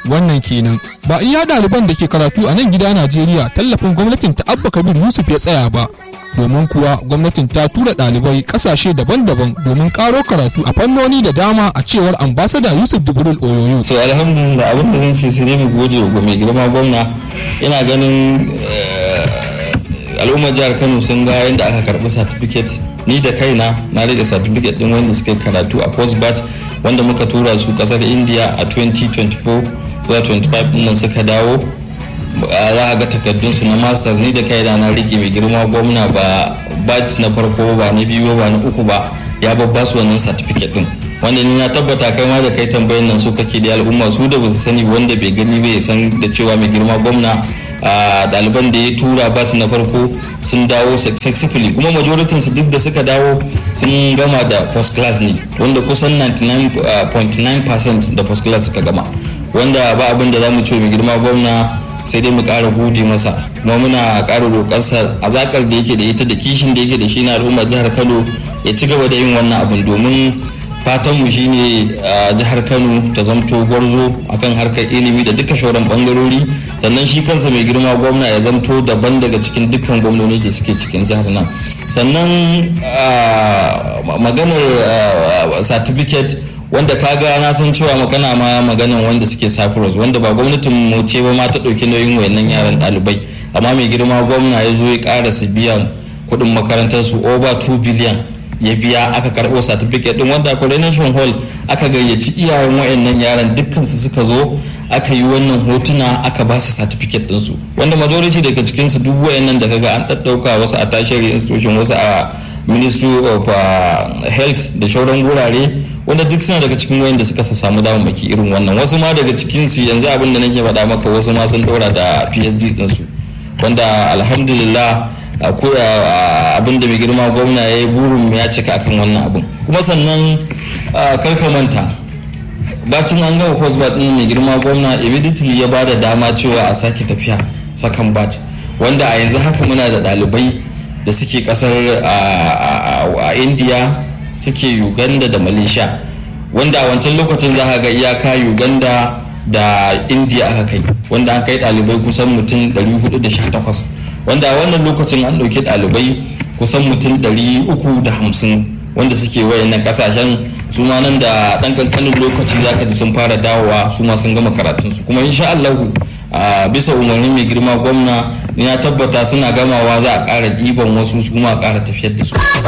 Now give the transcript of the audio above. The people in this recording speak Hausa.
wannan kenan ba iya ɗaliban da ke karatu a nan gida najeriya tallafin gwamnatin ta abba kabir yusuf ya tsaya ba domin kuwa gwamnatin ta tura ɗalibai ƙasashe daban-daban domin ƙaro karatu a fannoni da dama a cewar ambasada yusuf jibril oyoyo so alhamdulillah abin da zan ce sai dai mu gode wa mai girma gwamna ina ganin al'ummar jihar kano sun ga yadda aka karbi certificate ni da kaina na rage certificate din wanda suka karatu a post batch wanda muka tura su kasar india a 2024 zuwa 25 din nan suka dawo za a ga takardun su na masters ni da kaina na rike mai girma gwamna ba batch na farko ba na biyu ba na uku ba ya babba su wannan certificate din wanda ni na tabbata kai ma da kai tambayin nan su kake da al'umma su da ba su sani wanda bai gani bai san da cewa mai girma gwamna ɗaliban da ya tura ba su na farko sun dawo successfully kuma majoritin su duk da suka dawo sun gama da first class ne wanda kusan 99.9% da first class suka gama wanda ba abin da za mu ce mai girma gwamna sai dai mu ƙara gode masa kuma muna ƙara roƙarsa a zakar da yake da ita da kishin da yake da shi na al'ummar jihar kano ya ci gaba da yin wannan abin domin fatanmu shine a jihar kano ta zamto gwarzo akan harkar ilimi da duka shauran bangarori sannan shi kansa mai girma gwamna ya zamto daban daga cikin dukkan gwamnoni da suke cikin jihar nan sannan maganar certificate wanda kaga na san cewa magana ma maganan wanda suke cyprus wanda ba gwamnatin mu ce ba ma ta ɗauki nauyin wayannan yaran ɗalibai amma mai girma gwamna ya zo ya ƙara su biyan kuɗin makarantar su over 2 billion ya biya aka karɓo certificate din wanda coronation hall aka gayyaci iyayen wayannan yaran dukkan su suka zo aka yi wannan hotuna aka ba su certificate din su wanda majority daga cikin su duk wayannan da kaga an daddauka wasu a tertiary institution wasu a ministry of health da shauran gurare wanda duk suna daga cikin wayanda suka samu damammaki irin wannan wasu ma daga cikin su yanzu abin da nake faɗa maka wasu ma sun daura da phd din su wanda alhamdulillah abin da mai girma gwamna ya yi burin ya cika akan wannan abin kuma sannan karka manta bacin an gama course bat din mai girma gwamna immediately ya bada dama cewa a sake tafiya sakan batch wanda a yanzu haka muna da ɗalibai da suke kasar a india suke uganda da malaysia wanda a wancan lokacin za ga iyaka uganda da india aka kai wanda an kai ɗalibai kusan mutum 418 wanda a wannan lokacin an ɗauki ɗalibai kusan mutum 350 wanda suke wayannan kasashen su ma nan da ɗan kankanin lokaci za ka ji sun fara dawowa su ma sun gama karatunsu kuma insha Allahu a bisa umarnin mai girma gwamna ya tabbata suna gamawa za a ƙara ɗiban wasu su kuma a ƙara tafiyar da su.